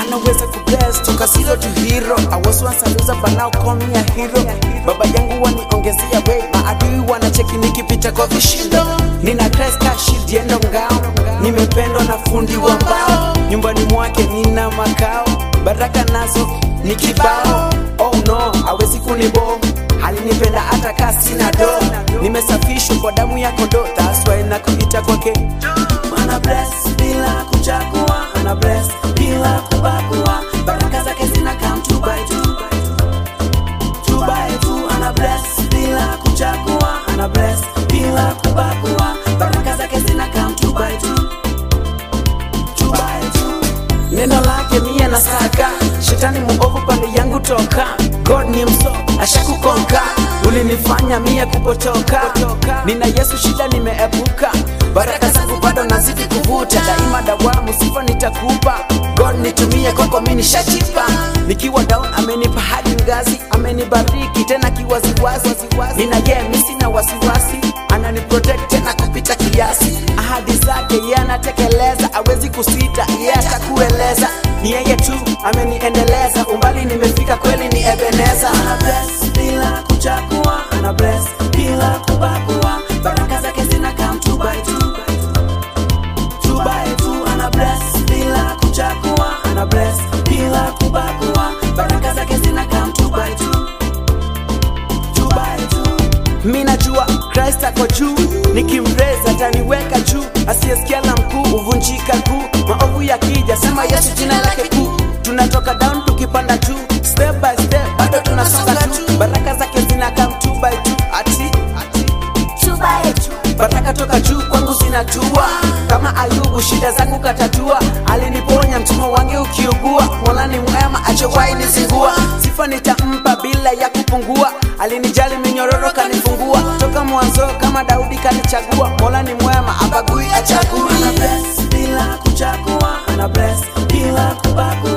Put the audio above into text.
anaweza kubless toka zero to hero I was once a loser but now call me a hero baba yangu waniongezea way maadui wanacheki nikipita kwa vishindo nina Christ ka shield yendo ngao nimependwa na fundi wa mbao nyumbani mwake nina makao baraka nazo ni kibao oh no hawezi kunibo alinipenda hata kaa sina do nimesafishwa kwa damu ya kondoo that's why nakuita kwake ana bless bila kuchagua ana bless bila kubagua baraka zake zina come two by two two by two ana bless bila kuchagua ana bless bila kubagua baraka zake zina come two by two two by two neno lake mie na saka shetani muovu pande yangu toka god ni mso ashakukonka ulinifanya mie kupotoka nina yesu shida nimeepuka baraka zangu bado nazidi kuvuta daima dawamu sifa nitakupa god nitumie kwako mi nishachipa nikiwa down amenipa hadi ngazi amenibariki tena kiwaziwazi nina ye mi sina wasiwasi ananiprotect tena kupita kiasi ahadi zake ye anatekeleza awezi kusita ye atakueleza ni yeye tu ameniendeleza umbali nimefika kweli ni ebeneza ana bless bila kuchagua ana bless bila kubagua baraka zake zina come two by two two by two ana bless bila kuchagua ana bless bila kubagua baraka zake zina come two by two two by two mi najua Christ ako juu nikimreza ataniweka juu asiyesikia la mkuu huvunjika kuu maovu yakija sema Yesu jina lake kuu tunatoka down tukipanda juu step by step bado tunasonga tu baraka zake zina come two by two ati two by two. baraka toka juu kwangu zinatua kama ayubu shida zangu katatua aliniponya mtumwa wange ukiugua mola ni mwema achowai nizingua sifa nitampa bila ya kupungua alinijali minyororo kanifungua toka mwanzo kama daudi kanichagua mola ni mwema abagui achagui ana bless bila kuchagua ana bless bila kubagua